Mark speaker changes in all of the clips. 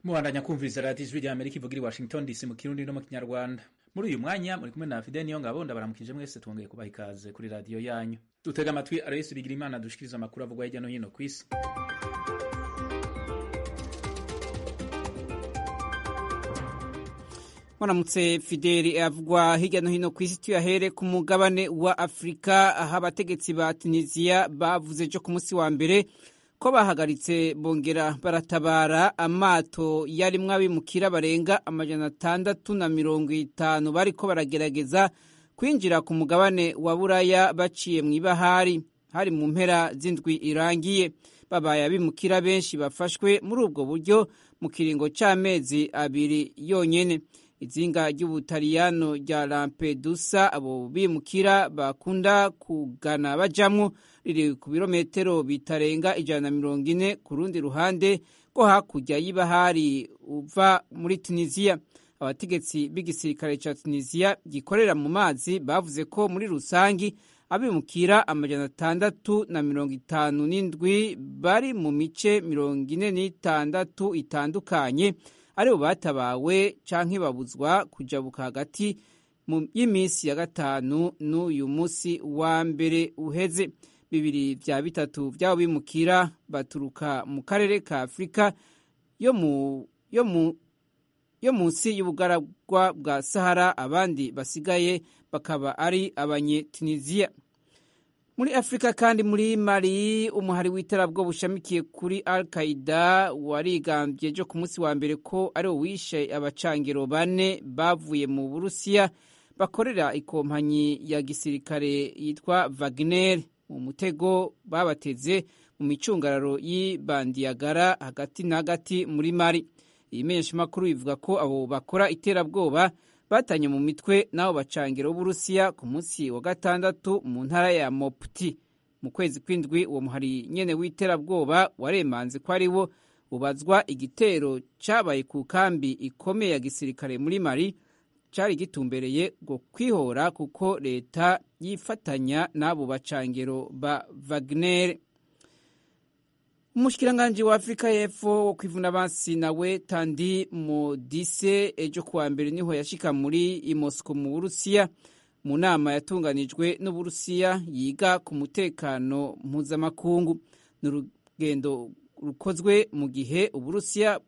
Speaker 1: mubandanya kumviriza radiyo ijwi rya amerika ivugira i washington dc mu kirundi no mu kinyarwanda muri uyu mwanya muri kumwe na fide niyo ngabo ndabaramukije mwese twongeye kubaha ikaze kuri radiyo yanyu dutega amatwi arayesi bigira imana dushikiriza amakuru avugwa hirya no hino ku isi
Speaker 2: Mwaramutse Fideli avugwa hirya no hino ku isi tuyahere ku mugabane wa Afurika aho abategetsi ba Tunisia bavuze ejo ku munsi wa mbere ko bahagaritse bongera baratabara amato yarimwo abimukira barenga amajana atandatu na mirongo itanu bariko baragerageza kwinjira ku mugabane wa Buraya baciye mu ibahari hari mu mpera z'indwi irangiye babaye abimukira benshi bafashwe muri ubwo buryo mu kiringo c'amezi abiri yonyene izinga ry'ubutaliyano rya Lampedusa abo bimukira bakunda kugana bajamwo riri ku birometero bitarenga ijana na mirongo ine ku rundi ruhande rwo hakurya y'ibahari uva muri Tunisia abategetsi b'igisirikare ca Tunisia gikorera mu mazi bavuze ko muri rusangi abimukira amajana atandatu na mirongo itanu n'indwi bari mu mice mirongo ine n'itandatu itandukanye aribo batabawe canke babuzwa kujabuka hagati y'iminsi ya gatanu n'uyu munsi wa mbere uheze bibiri vya bitatu vy'abo bimukira baturuka mu karere ka afurika yo mu yo mu yo munsi y'ubugaragwa bwa sahara abandi basigaye bakaba ari abanyetunisiya muri afurika kandi muri mali umuhari w'iterabwo bushamikiye kuri al qaida warigambye ejo ku munsi wa mbere ko ari wishe abacangiro bane bavuye mu burusiya bakorera ikompanyi ya gisirikare yitwa wagner mu mutego babateze mu micungararo y'ibandiyagara hagati na hagati muri mali iyi menyeshamakuru ivuga ko abo bakora iterabwoba batanye mu mitwe n'abo bacangiro b'uburusiya ku munsi wa gatandatu mu ntara ya mopti mu kwezi kw'indwi uwo muhari nyene w'iterabwoba waremanze ko ari wo ubazwa igitero cabaye ku kambi ikomeye ya gisirikare muri mari cari gitumbereye ngo kwihora kuko leta yifatanya n'abo bacangiro ba wagner umushikiranganji wa afurika y'epfo wo kwivuna abansi nawe tandi modise ejo kuwa mbere niho yashika muri imosco mu burusiya mu nama yatunganijwe n'uburusiya yiga ku mutekano mpuzamakungu ni urugendo rukozwe mu gihe uburusiya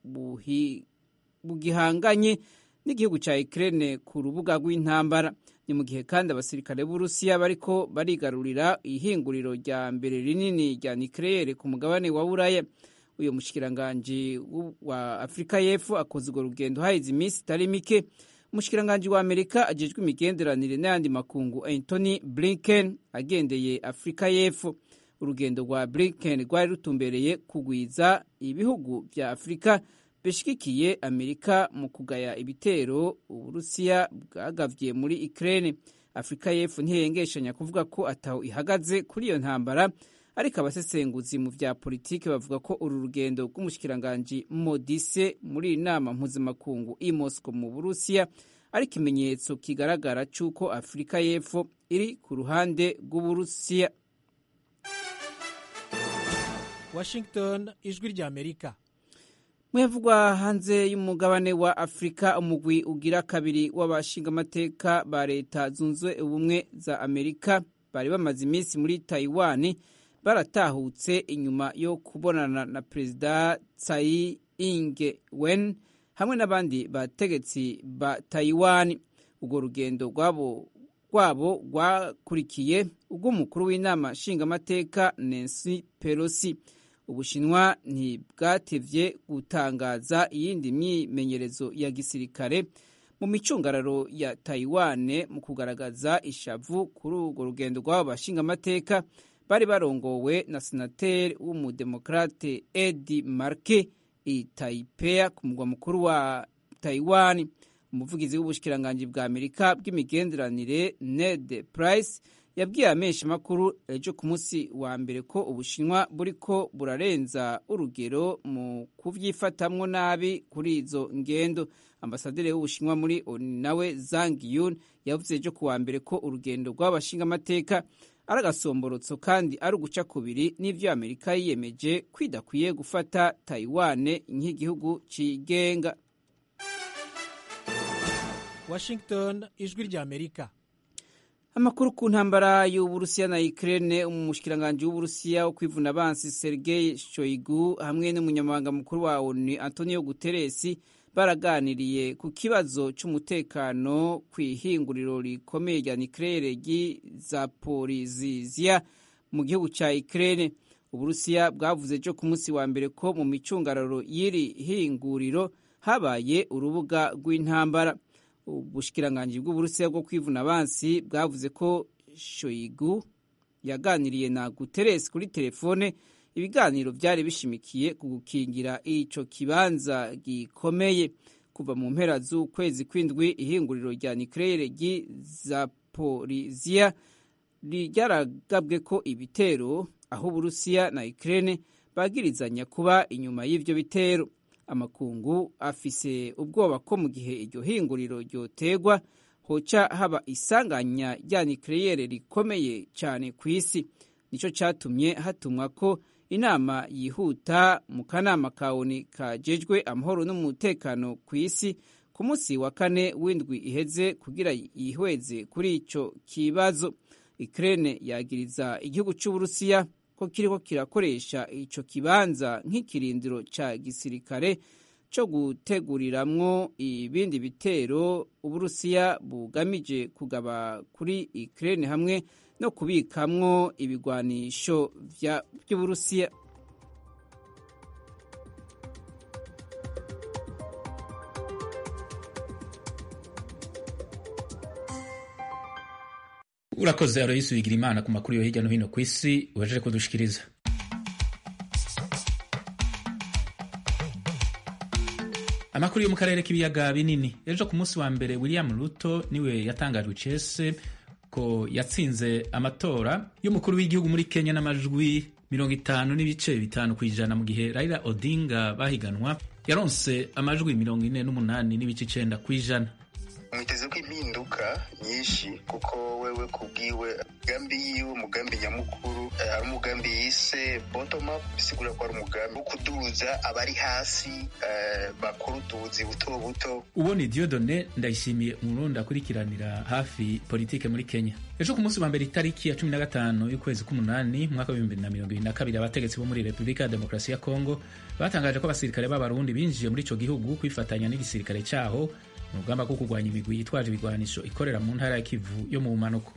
Speaker 2: bugihanganye n'igihugu ca ukraine ku rubuga rw'intambara ni mu gihe kandi abasirikare b'urusiya bariko barigarurira ihinguriro rya mbere rinini rya nucleaire ku mugabane wa buraya uyu mushikiranganji wa afurika y'epfo akoze urwo rugendo haheze iminsi itari mike umushikiranganji wa amerika ajejwe imigenderanire n'ayandi makungu antony blinken agendeye afurika y'epfo urugendo rwa blinken rwari rutumbereye kugwiza ibihugu vya afurika bishigikiye amerika mu kugaya ibitero uburusiya bwagavye muri ukraine afurika y'epfo ntiyengeshanya kuvuga ko ataho ihagaze kuri iyo ntambara ariko abasesenguzi mu vya politiki bavuga ko uru rugendo rw'umushikiranganji modise muri iyi nama mpuzamakungu i moscow mu burusiya ari ikimenyetso kigaragara c'uko afurika y'epfo iri ku ruhande rw'uburusiya
Speaker 3: washington ijwi rya amerika
Speaker 2: mwevugwa hanze y'umugabane wa afurika umugwi ugira kabiri w'abashingamateka ba leta zunze ubumwe za amerika bari bamaze iminsi muri taiwan baratahutse inyuma yo kubonana na perezida tsai inge wen hamwe n'abandi bategetsi ba taiwan urwo rugendo rwabo rwabo rwakurikiye ubw'umukuru w'inama nshingamateka nancy pelosi ubushinwa ntibwatevye gutangaza iyindi myimenyerezo ya gisirikare mu micungararo ya taiwane mu kugaragaza ishavu kuri urwo rugendo rw'abo bashingamateka bari barongowe na senateri w'umudemokrate edi marke i taipea ku mugwa mukuru wa taiwan umuvugizi w'ubushikiranganji bwa amerika bw'imigenderanire ned price yabwiye amenshi makuru ejo ku munsi wa mbere ko ubushinwa buriko burarenza urugero mu kuvyifatamwo nabi kuri izo ngendo ambasaderi w'ubushinwa muri oni nawe zang yun yavuze ejo ku wa mbere ko urugendo rw'abashingamateka ari agasomborotso kandi ari uguca kubiri n'ivyo amerika yiyemeje kwidakwiye gufata taiwane nk'igihugu cigenga
Speaker 3: washington ijwi rya amerika
Speaker 2: amakuru ku ntambara y'uburusiya na ukraine umushikiranganji w'uburusiya wo kwivuna abansi sergei shoigu hamwe n'umunyamabanga mukuru wa onu antonio guteresi baraganiriye ku kibazo c'umutekano kw'ihinguriro rikomeye rya nucleaire ry'izaporiziziya mu gihugu ca ukraine uburusiya bwavuze ejo ku munsi wa mbere ko mu micungararo y'iri hinguriro habaye urubuga rw'intambara ubushikiranganji bw'uburusiya bwo kwivuna abansi bwavuze ko shoigu yaganiriye na guterres kuri telefone ibiganiro byari bishimikiye ku gukingira ico kibanza gikomeye kuva mu mpera z'ukwezi kw'indwi ihinguriro rya nucleaire ry'izaporiziya ryaragabwe ko ibitero aho uburusiya na ukraine bagirizanya kuba inyuma y'ivyo bitero amakungu afise ubwoba ko mu gihe iryo hinguriro ryotegwa hoca haba isanganya rya nucleaire rikomeye cyane ku isi nico catumye hatumwa ko inama yihuta mu kanama ka oni kajejwe amahoro n'umutekano ku isi ku munsi wa kane w'indwi iheze kugira yihweze kuri ico kibazo Ukraine yagiriza igihugu c'Uburusiya ko kiriko kirakoresha ico kibanza nk'ikirindiro ca gisirikare co guteguriramwo ibindi bitero Uburusiya bugamije kugaba kuri Ukraine hamwe no kubikamwo ibigwanisho vy'Uburusiya
Speaker 1: urakoze aroyisi wigira imana ku makuru yo hirya no hino ku isi uhejeje kudushikiriza amakuru yo mu karere k'ibiyaga binini ejo ku munsi wa mbere william ruto niwe yatangajwe icese ko yatsinze amatora y'umukuru w'igihugu muri kenya n'amajwi mirongo itanu n'ibice bitanu ku ijana mu gihe raila odinga bahiganwa yaronse amajwi mirongo ine n'umunani n'ibice icenda ku ijana
Speaker 4: mwiteze ko impinduka nyinshi kuko wewe kubwiwe umugambi yiwe umugambi nyamukuru ari umugambi yise bottom up bisigura ko ari umugambi wo kuduza abari hasi bakora utubuzi buto buto
Speaker 1: uwo ni diodone ndayishimiye umurundi akurikiranira hafi politike muri kenya ejo ku munsi wa mbere itariki ya cumi na gatanu y'ukwezi k'umunani mwaka w'ibihumbi bibiri na mirongo ibiri na kabiri abategetsi bo muri repubulika ya demokarasi ya kongo batangaje ko abasirikare b'abarundi binjiye muri ico gihugu kwifatanya n'igisirikare caho mu rugamba rwo kurwanya imigwi yitwaje ibigwanisho ikorera mu ntara ya kivu yo mu bumanuko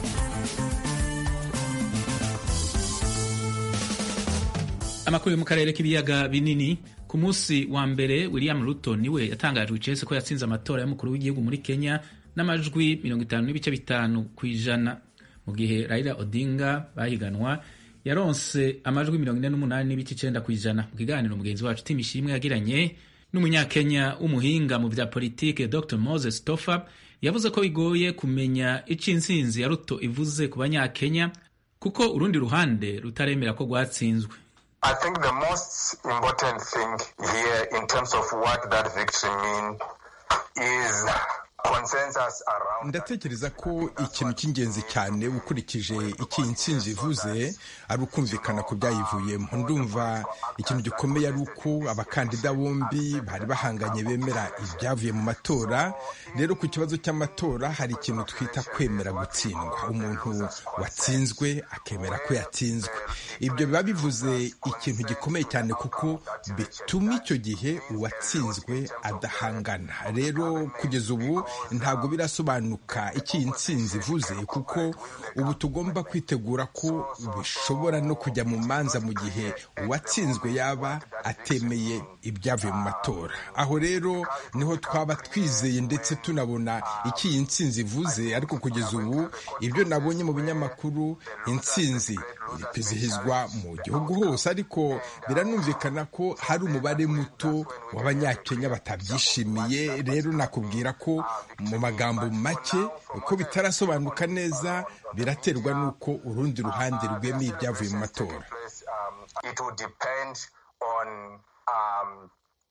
Speaker 1: amakuru yo mu karere k'ibiyaga binini ku munsi wa mbere william ruto niwe yatangajwe icese ko yatsinze amatora y'umukuru w'igihugu muri kenya n'amajwi mirongo itanu n'ibice bitanu ku ijana mu gihe raila odinga bahiganwa yaronse amajwi mirongo ine n'umunani n'ibice icenda ku ijana mu kiganiro mugenzi wacu tim ishimwe yagiranye n'umunyakenya w'umuhinga mu bya politike dr moses tofa yavuze ko bigoye kumenya ico intsinzi ya ruto ivuze ku banyakenya kuko urundi ruhande rutaremera ko rwatsinzwe
Speaker 5: I think the most important thing here in terms of what that victory mean is consensus around
Speaker 6: ndatekereza ko ikintu cy'ingenzi cyane ukurikije iki intsinzi ivuze ari ukumvikana ku byayivuyemo ndumva ikintu gikomeye ari uko abakandida bombi bari bahanganye bemera ibyavuye mu matora rero ku kibazo cy'amatora hari ikintu twita kwemera gutsindwa umuntu watsinzwe akemera ko yatsinzwe ibyo biba bivuze ikintu gikomeye cyane kuko bituma icyo gihe uwatsinzwe adahangana rero kugeza ubu ntabwo birasobanuka icyo iyi ntsinzi ivuze kuko ubu tugomba kwitegura ko bishobora no kujya mu manza mu gihe uwatsinzwe yaba atemeye ibyavuye mu matora aho rero niho twaba twizeye ndetse tunabona icyo iyi ntsinzi ivuze ariko kugeza ubu ibyo nabonye mu binyamakuru intsinzi iri kwizihizwa mu gihugu hose ariko biranumvikana ko hari umubare muto w'abanyakenya batabyishimiye rero nakubwira ko mu magambo make uko bitarasobanuka neza biraterwa n'uko urundi ruhande rwemeye ibyavuye mu matora
Speaker 5: it will depend on um,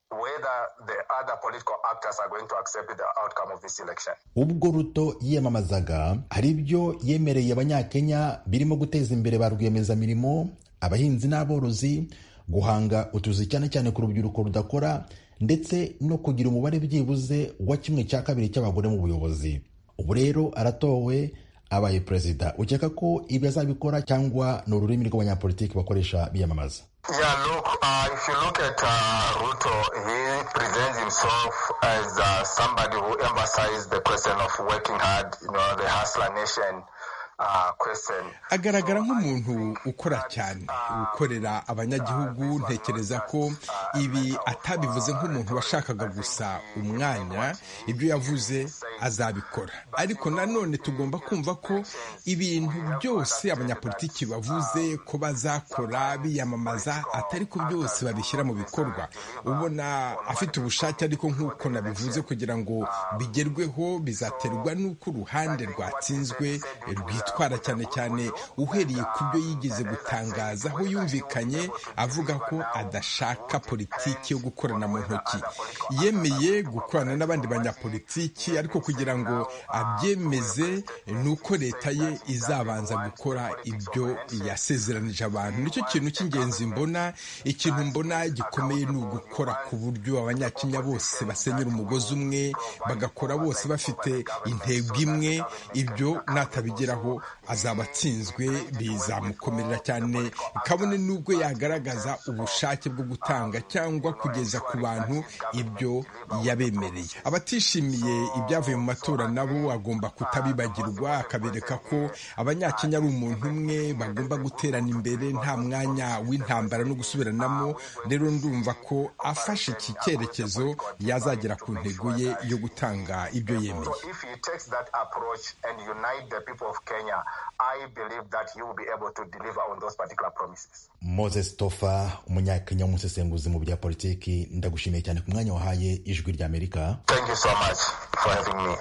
Speaker 5: whether the other political actors are going to accept the outcome of this election.
Speaker 7: ubwo ruto yiyamamazaga hari ibyo yemereye abanyakenya birimo guteza imbere ba rwiyemezamirimo abahinzi n'aborozi guhanga utuzi cyane cyane ku rubyiruko rudakora ndetse no kugira umubare byibuze wa kimwe cya kabiri cy'abagore mu buyobozi ubu rero aratowe abaye perezida ukeka ko ibi azabikora cyangwa ni ururimi rw'abanyapolitiki bakoresha biyamamaza
Speaker 5: Yeah, look, uh, if you look at uh, Ruto, he presents himself as uh, somebody who emphasizes the question of working hard, you know, the hustler nation uh, question.
Speaker 6: agaragara nk'umuntu ukora cyane ukorera abanyagihugu ntekereza ko ibi atabivuze nk'umuntu washakaga gusa umwanya ibyo yavuze azabikora ariko nanone tugomba kumva ko ibintu byose abanyapolitiki bavuze ko bazakora biyamamaza atari ko byose babishyira mu bikorwa ubona afite ubushake ariko nk'uko nabivuze kugira ngo bigerweho bizaterwa n'uko uruhande rwatsinzwe rwitwara cyane cyane uhereye ku byo yigeze gutangaza aho yumvikanye avuga ko adashaka politiki yo gukorana mu ntoki yemeye gukorana n'abandi banyapolitiki ariko kugira ngo abyemeze ni uko leta ye izabanza gukora ibyo yasezeranije abantu nicyo kintu cy'ingenzi mbona ikintu mbona gikomeye ni ugukora ku buryo abanyakenya bose basenyera umugozi umwe bagakora bose bafite intego imwe ibyo natabigeraho azaba atsinzwe bizamukomerera cyane kabone n'ubwo yagaragaza ubushake bwo gutanga cyangwa kugeza ku bantu ibyo yabemereye abatishimiye ibyavuye mu matora nabo agomba kutabibagirwa akabereka ko abanyakenya ari umuntu umwe bagomba guterana imbere nta mwanya w'intambara no gusubiranamo rero ndumva ko afashe iki cyerekezo yazagera ku ntego ye yo gutanga ibyo yemeye
Speaker 5: So if he takes that approach and unite the people of Kenya, I believe that he will be able to deliver on those particular promises.
Speaker 7: moses tofa umunyakenya w'umusesenguzi mu bya politiki ndagushimiye cyane ku mwanya wahaye ijwi ry'amerika
Speaker 5: Thank you so much for having me.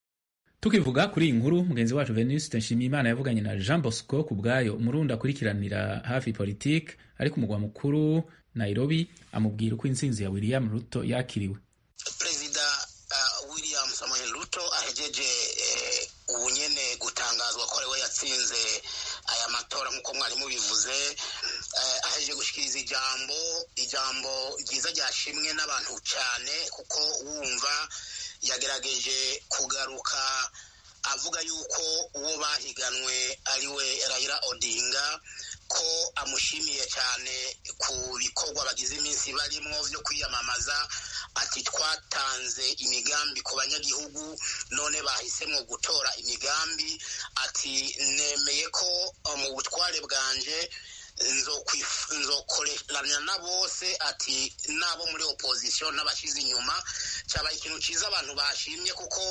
Speaker 1: tukivuga kuri iyi nkuru mugenzi wacu venuste nshimiyimana yavuganye na jean bosco ku bwayo umurundi akurikiranira hafi politiki ari ku mugwa mukuru nairobi amubwira uko intsinzi ya william ruto yakiriwe
Speaker 8: perezida uh, william samuel ruto ahejeje eh, ubu nyene gutangazwa ko ariwe yatsinze aya matora nk'uko mwari mubivuze eh, ahejeje gushikiriza ijambo ijambo ryiza ryashimwe n'abantu cyane kuko wumva yagerageje kugaruka avuga yuko uwo bahiganwe ariwe Raila Odinga ko amushimiye cyane ku bikorwa bagize iminsi barimo byo kwiyamamaza ati twatanze imigambi ku banyagihugu none bahisemo gutora imigambi ati nemeye ko mu butware bwanje nzokorerana na bose ati n'abo muri opozisiyo n'abashyize inyuma cyabaye ikintu cyiza abantu bashimye kuko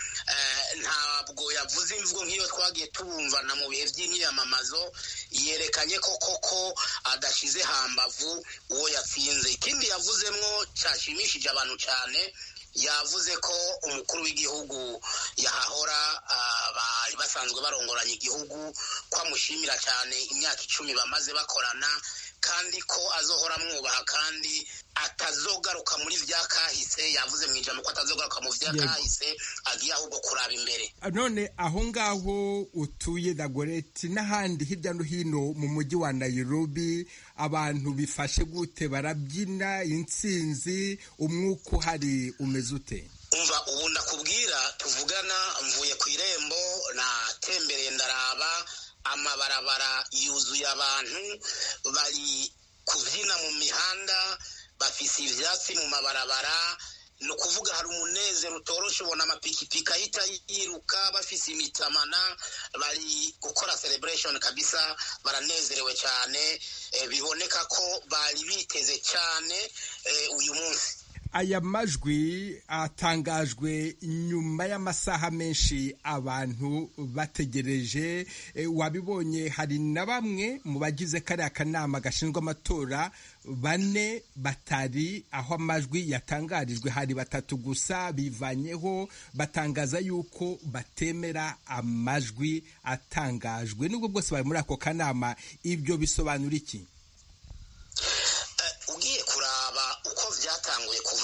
Speaker 8: ntabwo yavuze imvugo nk'iyo twagiye tubumvana mu bihe by'imyiyamamazo yerekanye ko koko adashyize hambavu uwo yatsinze ikindi yavuzemo cyashimishije abantu cyane yavuze ko umukuru w'igihugu yahahora bari basanzwe barongoranya igihugu ko amushimira cyane imyaka icumi bamaze bakorana kandi ko azohora amwubaha kandi atazogaruka muri bya kahise yavuze mu ijambo ko atazogaruka mu bya kahise agiye ahubwo kuraba imbere
Speaker 6: none aho ngaho utuye dagoreti n'ahandi hirya no hino mu mujyi wa nayirobi abantu bifashe gute barabyina intsinzi umwuka uhari umeze ute
Speaker 8: umva ubu ndakubwira tuvugana mvuye ku irembo natembereye ndaraba amabarabara yuzuye abantu bari kubyina mu mihanda bafise ibyatsi mu mabarabara ni ukuvuga hari umunezero utoroshe ubona amapikipiki ahita yiruka bafise imitamana bari gukora celebration kabisa baranezerewe cyane biboneka ko bari biteze cyane uyu munsi
Speaker 6: aya majwi atangajwe nyuma y'amasaha menshi abantu bategereje wabibonye hari na bamwe mu bagize kariya kanama gashinzwe amatora bane batari aho amajwi yatangarijwe hari batatu gusa bivanyeho batangaza yuko batemera amajwi atangajwe nubwo bwose bari muri ako kanama ibyo bisobanura iki
Speaker 8: ugiye kuraba uko byatanguye ku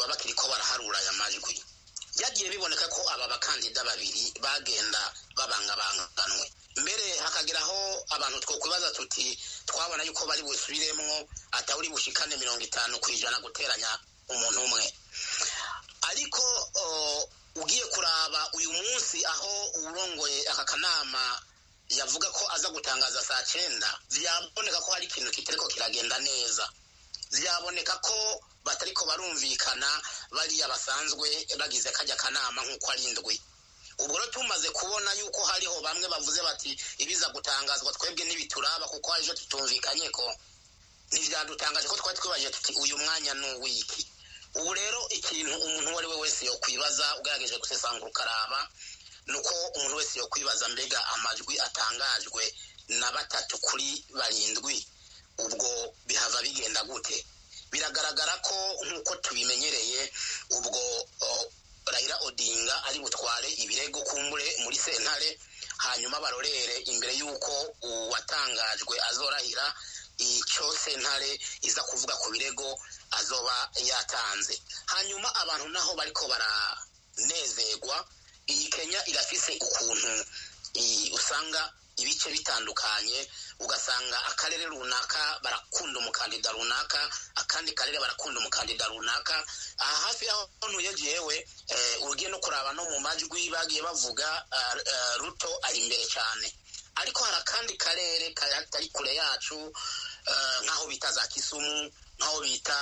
Speaker 8: amajwi byagiye biboneka ko aba bakandida babiri bagenda babangabanganwe mbere hakageraho abantu twokwibaza tuti twabona yuko bari busubiremwo atawuri bushikane mirongo itanu ku ijana guteranya umuntu umwe ariko ugiye kuraba uyu munsi aho uwurongoye aka kanama yavuga ko aza gutangaza saa cyenda byaboneka ko hari ikintu kitariko kiragenda neza byaboneka ko batariko barumvikana bariya basanzwe bagize kajya kanama nk'uko ari indwi ubwo rero tumaze kubona yuko hariho bamwe bavuze bati ibiza gutangazwa twebwe ntibituraba kuko hari ejo tutumvikanye ko ntibyadutangaje ko twari twibajije tuti uyu mwanya ni uwiki ubu rero ikintu umuntu uwo ari we wese yokwibaza ugerageje gusesangura ukaraba ni uko umuntu wese yokwibaza mbega amajwi atangajwe na batatu kuri barindwi ubwo bihava bigenda gute biragaragara ko nk'uko tubimenyereye ubwo Raila Odinga ari butware ibirego kumbure muri sentare hanyuma barorere imbere y'uko uwatangajwe azorahira icyo sentare iza kuvuga ku birego azoba yatanze hanyuma abantu naho bariko baranezerwa iyi kenya irafise ukuntu usanga ibice bitandukanye ugasanga akarere runaka barakunda umukandida runaka akandi karere barakunda umukandida runaka aha hafi y'aho ntuye jewe ugiye no kuraba no mu majwi bagiye bavuga ruto ari imbere cyane ariko hari akandi karere kari kure yacu nk'aho bita za kisumu nk'aho bita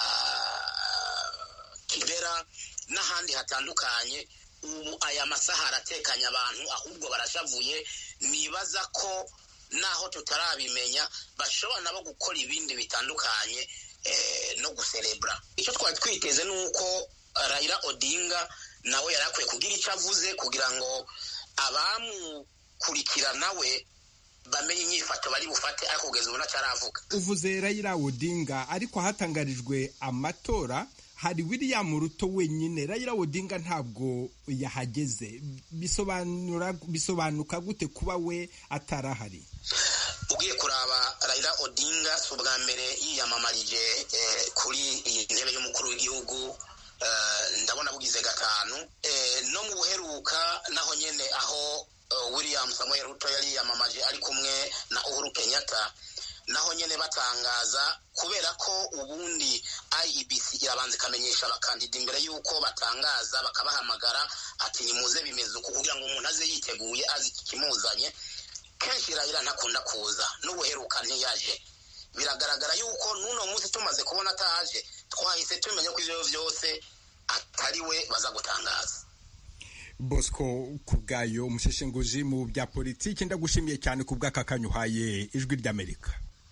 Speaker 8: kibera n'ahandi hatandukanye ubu aya masaha aratekanya abantu ahubwo barashavuye nibaza ko naho tutarabimenya bashobora nabo gukora ibindi bitandukanye no guserebura icyo twari twiteze ni uko Raila Odinga nawe yari akwiye kugira icyo avuze kugira ngo abamukurikirana we bamenye inyifato bari bufate ariko kugeza ubu ntacyaravuga
Speaker 6: uvuze Raila Odinga ariko hatangarijwe amatora hari William Ruto wenyine Raila Odinga ntabwo yahageze bisobanura bisobanuka gute kuba we atarahari
Speaker 8: ugiye kuraba Raila Odinga si ubwa mbere yiyamamarije kuri iyi ntebe y'umukuru w'igihugu ndabona bugize gatanu no mu buheruka naho nyine aho William Samuel Ruto yari yiyamamaje ari kumwe na Uhuru Kenyatta naho nyine batangaza kubera ko ubundi IEBC irabanza ikamenyesha abakandida imbere y'uko batangaza bakabahamagara ati nimuze bimeze uku kugira ngo umuntu aze yiteguye azi ikimuzanye kenshi Raila ntakunda kuza n'ubuheruka ntiyaje biragaragara yuko n'uno munsi tumaze kubona ataje twahise tumenya ko ibyo byose atari we baza gutangaza
Speaker 6: bosco ku bwayo umusheshenguzi mu bya politiki ndagushimiye cyane ku bw'aka kanya uhaye ijwi ry'amerika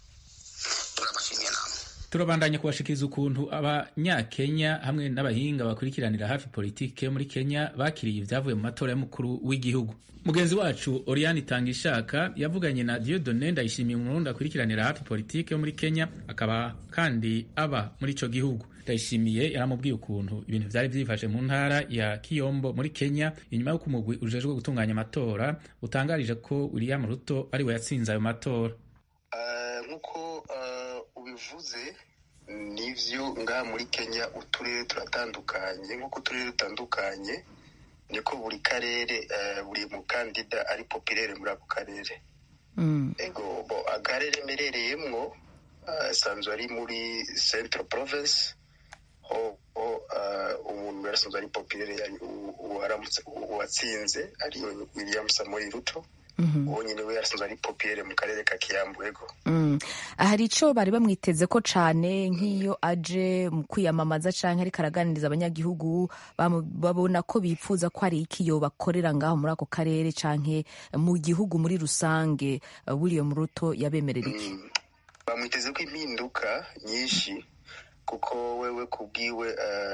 Speaker 1: turabandanya kubashikiriza ukuntu abanyakenya hamwe n'abahinga bakurikiranira hafi politiki yo muri kenya bakiriye ibyavuye mu matora y'umukuru w'igihugu mugenzi wacu oriane itangishaka yavuganye na diodone ndayishimiye umurundi akurikiranira hafi politiki yo muri kenya akaba kandi aba muri ico gihugu ndayishimiye yaramubwiye ukuntu ibintu vyari vyifashe mu ntara ya kiyombo muri kenya inyuma y'uko umugwi ujejwe gutunganya amatora utangarije ko william ruto ari we yatsinze ayo matora
Speaker 4: nk'uko ubivuze nivyo ngaha muri kenya uturere turatandukanye nk'uko uturere dutandukanye niko buri karere buri mukandida ari popirere muri ako karere ego bo akarere merereyemwo asanzwe ari muri central province ho umuntu yarasanzwe ari popirere uwatsinze ari william samuel ruto uwo nyine we yarasanzwe ari popirere mu karere ka kiyambu ego
Speaker 9: hari icyo bari bamwiteze ko cyane nk'iyo aje mu kwiyamamaza cyangwa ariko araganiriza abanyagihugu babona ko bifuza ko hari ikiyo bakorera ngaho muri ako karere cyangwa mu gihugu muri rusange william ruto yabemerera iki
Speaker 4: bamwiteze ko impinduka nyinshi kuko wewe kubwiwe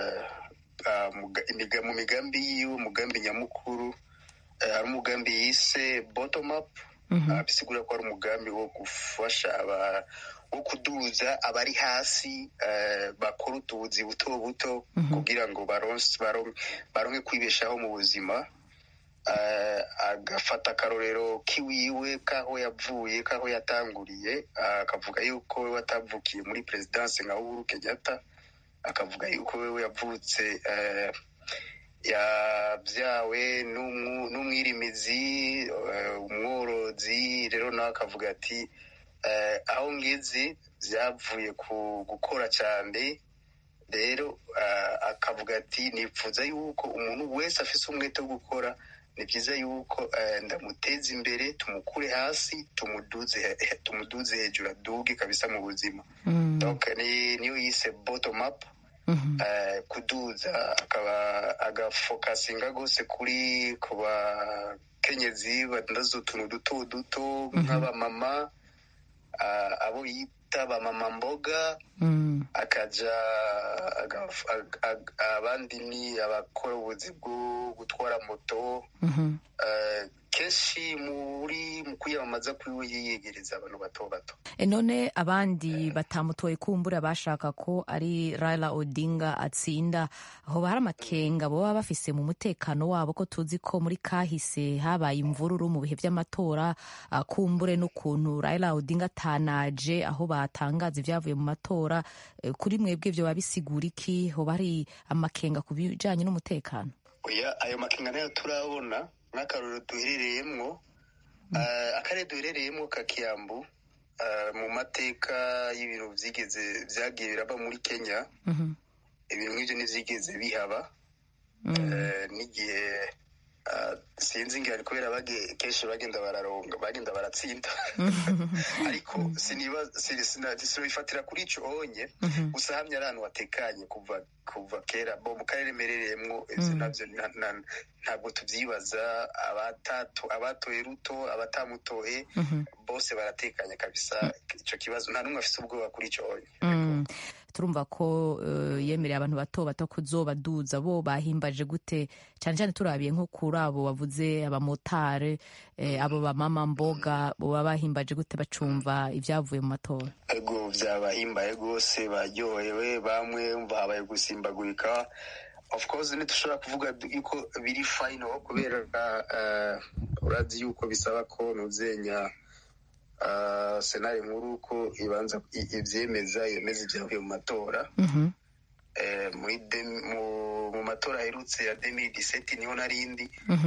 Speaker 4: mu migambi yiwe umugambi nyamukuru hari umugambi yise bottom up bisigura ko ari umugambi wo gufasha wo kuduza abari hasi bakora utubuzi buto buto kugira ngo baronke kwibeshaho mu buzima agafata akarorero k'iwiwe k'aho yavuye k'aho yatanguriye akavuga yuko we watavukiye muri perezidanse nka uhuru kenyatta akavuga yuko wewe yavutse yabyawe n'umwirimizi umworozi rero nawe akavuga ati aho ngizi byavuye ku gukora cyane rero akavuga ati nipfuza yuko umuntu wese afite umwete wo gukora ni byiza yuko ndamuteza imbere tumukure hasi tumuduze hejuru aduge kabisa mu buzima niyo yise bottom up kuduza akaba agafokasinga rwose kuri ku bakenyezi badandaza utuntu duto duto nk'abamama abo yita bamama mboga akaja abandi ni abakora ubuzi bwo gutwara moto kenshi muri mu kwiyamamaza kwiwe yiyegereza abantu bato bato
Speaker 9: none abandi batamutoye kumbura bashaka ko ari Raila Odinga atsinda aho hari amakenga baba bafise mu mutekano wabo ko tuzi ko muri kahise habaye imvururu mu bihe by'amatora kumbure n'ukuntu Raila Odinga atanaje aho batangaza ibyavuye mu matora kuri mwebwe byo babisigura iki hoba hari amakenga ku bijanye n'umutekano
Speaker 4: oya ayo makenga nayo turabona nk'akaruru duherereyemo akarere duherereyemo ka kiyambu mu mateka y'ibintu byigeze byagiye biraba muri kenya ibintu nk'ibyo ntibyigeze bihaba n'igihe sinzi ngo kubera kenshi bagenda bararonga bagenda baratsinda ariko sinifatira kuri icyo onye gusa hamwe ari ahantu hatekanye kuva kuva kera bo mu karere merereyemo ibyo nabyo ntabwo tubyibaza abatoye ruto abatamutoye bose baratekanye kabisa icyo kibazo nta n'umwe afite ubwoba kuri icyo onye
Speaker 9: turumva ko yemereye abantu bato bato kuzobaduza bo bahimbaje gute cyane cyane turabiye nko kuri abo bavuze abamotari abo bamama mboga baba bahimbaje gute bacumva ibyavuye mu matora
Speaker 4: ego byabahimbaye rwose baryohewe bamwe bahabaye gusimbagurika of course ntitushobora kuvuga yuko biri fayino kubera urazi yuko bisaba ko ntuzenya senari nkuru ko ibanza ibyemeza yemeza ibyavuye mu matora mu matora aherutse ya demiri diseti niho narindi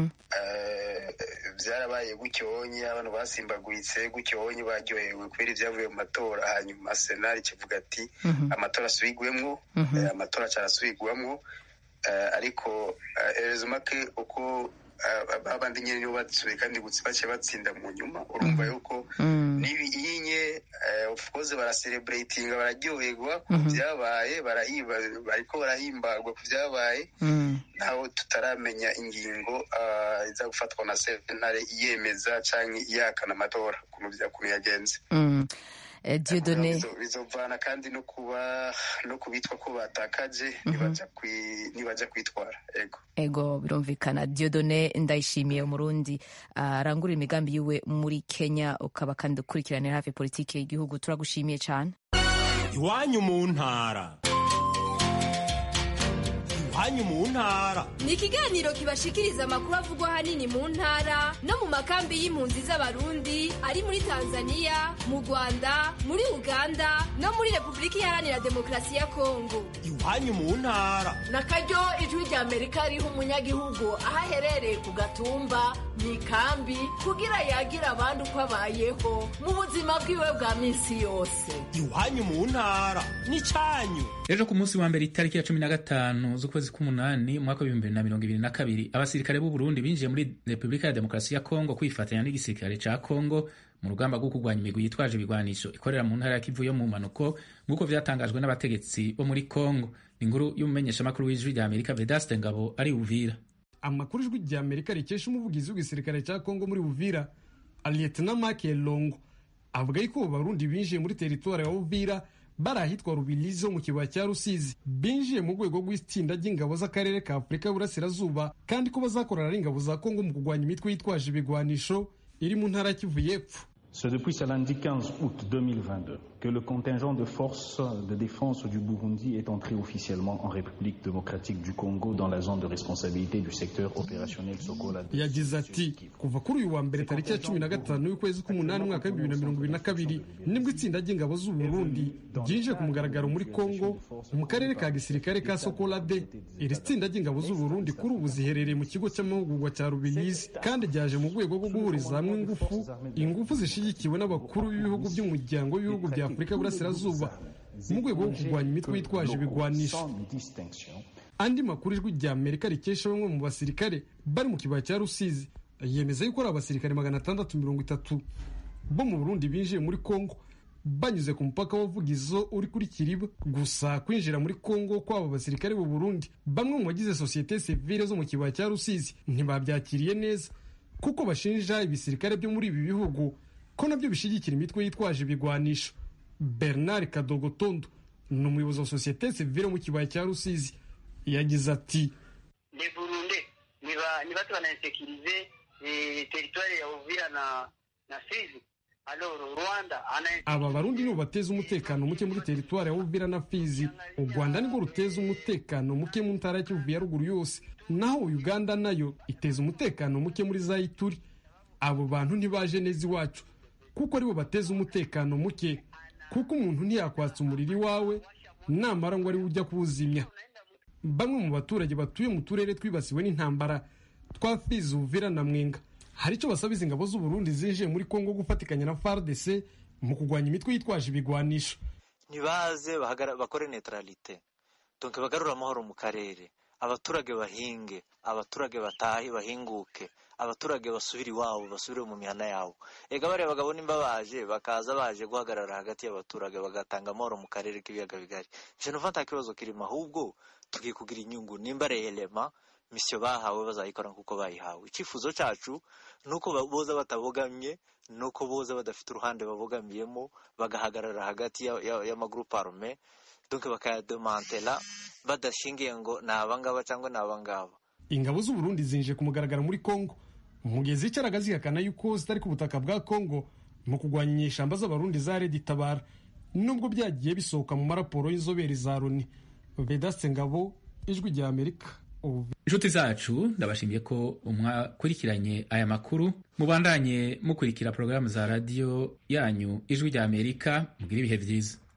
Speaker 4: byarabaye gucyonye abantu basimbaguritse gucyonye baryohewe kubera ibyavuye mu matora hanyuma senari kivuga ati amatora asubigwemo amatora cyarasubigwamo ariko erezo make uko babandi nyine nibo basubiye kandi bake batsinda mu nyuma urumva yuko n'ibiyinye of course barasereburatinga bararyoherwa ku byabaye bariko barahimbarwa ku byabaye naho tutaramenya ingingo iza gufatwa na sentare yemeza cyangwa iyakana amatora ukuntu yagenze
Speaker 9: Dieudonné
Speaker 4: bizovana kandi no kuba no kubitwa ko batakaje nibaja kwitwara ego
Speaker 9: ego birumvikana Dieudonné ndayishimiye umurundi arangurira imigambi yiwe muri Kenya ukaba kandi ukurikiranira hafi politiki y'igihugu turagushimiye cyane
Speaker 10: iwanyu mu ntara iwanyu mu ntara
Speaker 11: ni ikiganiro kibashikiriza amakuru avugwa ahanini mu ntara no mu makambi y'impunzi z'abarundi ari muri tanzania mu rwanda muri uganda no muri repubulika iharanira demokarasi ya kongo
Speaker 10: iwanyu mu ntara
Speaker 12: na karyo ijwi rya amerika riha umunyagihugu aho aherereye ku gatumba mu ikambi kugira yagira abandi uko abayeho mu buzima bwiwe bwa minsi yose
Speaker 10: iwanyu mu ntara ni cyanyu
Speaker 1: ejo ku munsi wa mbere itariki ya cumi na gatanu z'ukwezi k'umunani umwaka w'ibihumbi bibiri na mirongo ibiri na kabiri abasirikare b'u Burundi binjiye muri repubulika ya demokarasi ya kongo kwifatanya n'igisirikare ca kongo mu rugamba rwo kurwanya imigwi yitwaje ibigwanisho ikorera mu ntara ya kivu yo mu mpanuko nk'uko vyatangajwe n'abategetsi bo muri kongo inkuru y'umumenyeshamakuru w'ijwi rya amerika vedaste ngabo ari uvira
Speaker 13: amakuru ijwi rya amerika rikesha umuvugizi w'igisirikare cya kongo muri uvira aliyetena make longo avuga yuko barundi binjiye muri teritwari ya uvira bari ahitwa rubirizi ho mu kibaya cya rusizi binjiye mu rwego rw'itsinda ry'ingabo z'akarere ka afurika y'uburasirazuba kandi ko bazakorana n'ingabo za kongo mu kurwanya imitwe yitwaje ibigwanisho iri mu ntara ya kivu y'epfo
Speaker 14: C'est depuis ce lundi 15 août 2022 que le contingent de forces de défense du Burundi est entré officiellement en République démocratique du Congo dans la zone de responsabilité du secteur opérationnel Sokola.
Speaker 13: yagize ati kuva kuri uyu wa mbere tariki ya cumi na gatanu y'ukwezi k'umunani umwaka w'ibihumbi bibiri na mirongo ibiri na kabiri nibwo itsinda ry'ingabo z'u Burundi ryinjiye ku mugaragaro muri Congo mu karere ka gisirikare ka Sokolade iri tsinda ry'ingabo z'u Burundi kuri ubu ziherereye mu kigo cy'amahugurwa cya Rubirizi kandi ryaje mu rwego rwo guhuriza hamwe ingufu ingufu zishyigikiwe n'abakuru b'ibihugu by'umuryango w'ibihugu bya Afurika y'Uburasirazuba mu rwego rwo kurwanya imitwe yitwaje ibigwanisho andi makuru ijwi rya Amerika rikesha bamwe mu basirikare bari mu kibaya cya Rusizi yemeza yuko ari abasirikare magana atandatu mirongo itatu bo mu Burundi binjiye muri Kongo banyuze ku mupaka wa Vugizo uri kuri Kiriba gusa kwinjira muri Kongo kw'aba basirikare b'u Burundi bamwe mu bagize sosiyete sivile zo mu kibaya cya Rusizi ntibabyakiriye neza kuko bashinja ibisirikare byo muri ibi bihugu ko nabyo bishyigikira imitwe yitwaje ibigwanisho Bernard Kadogotondo ni umuyobozi wa sosiyete sivile mu kibaya cya Rusizi yagize ati
Speaker 15: de Burundi ni batu wanainsekirize eh, teritwari ya Uvira na, na Fizi alors Rwanda ana
Speaker 13: aba barundi nibo bateza umutekano muke muri teritwari ya Uvira na Fizi u Rwanda nirwo ruteza umutekano muke mu ntara ya Kivu ya ruguru yose naho Uganda nayo iteza umutekano muke muri za Ituri abo bantu ntibaje neza iwacu kuko aribo bateza umutekano muke kuko umuntu ntiyakwatsa umuriro iwawe namara ngo ariwe ujya kuwuzimya bamwe mu baturage batuye mu turere twibasiwe n'intambara twa Fizi Uvira na Mwenga hari icyo basaba izi ngabo z'u Burundi zinjiye muri Kongo gufatikanya na FARDC mu kurwanya imitwe yitwaje ibigwanisho
Speaker 16: ntibaze bakore neutralite donc bagarura amahoro mu karere abaturage bahinge abaturage batahe bahinguke abaturage basubire iwabo basubire mu mihana yabo ega bariya bagabo nimba baje bakaza baje guhagarara hagati y'abaturage bagatanga amahoro mu karere k'ibiyaga bigari je numva nta kibazo kirimo ahubwo tugiye kugira inyungu nimba reyelema misiyo bahawe bazayikora nk'uko bayihawe icyifuzo cyacu ni uko boza batabogamye ni uko boza badafite uruhande babogamiyemo bagahagarara hagati y'amagurupe arume donc bakayademantela badashingiye ngo ni abangaba cyangwa ni abangaba
Speaker 13: ingabo z'u Burundi zinjiye ku mugaragaro muri Kongo mu gihe zicaraga zihakana yuko zitari ku butaka bwa Kongo mu kurwanya inyeshyamba z'abarundi za Red Tabara nubwo byagiye bisohoka mu maraporo y'inzobere za Loni Vedaste Ngabo ijwi rya Amerika
Speaker 1: inshuti zacu ndabashimiye ko mwakurikiranye aya makuru mubandanye mukurikira porogaramu za radiyo yanyu ijwi rya amerika mugire ibihe byiza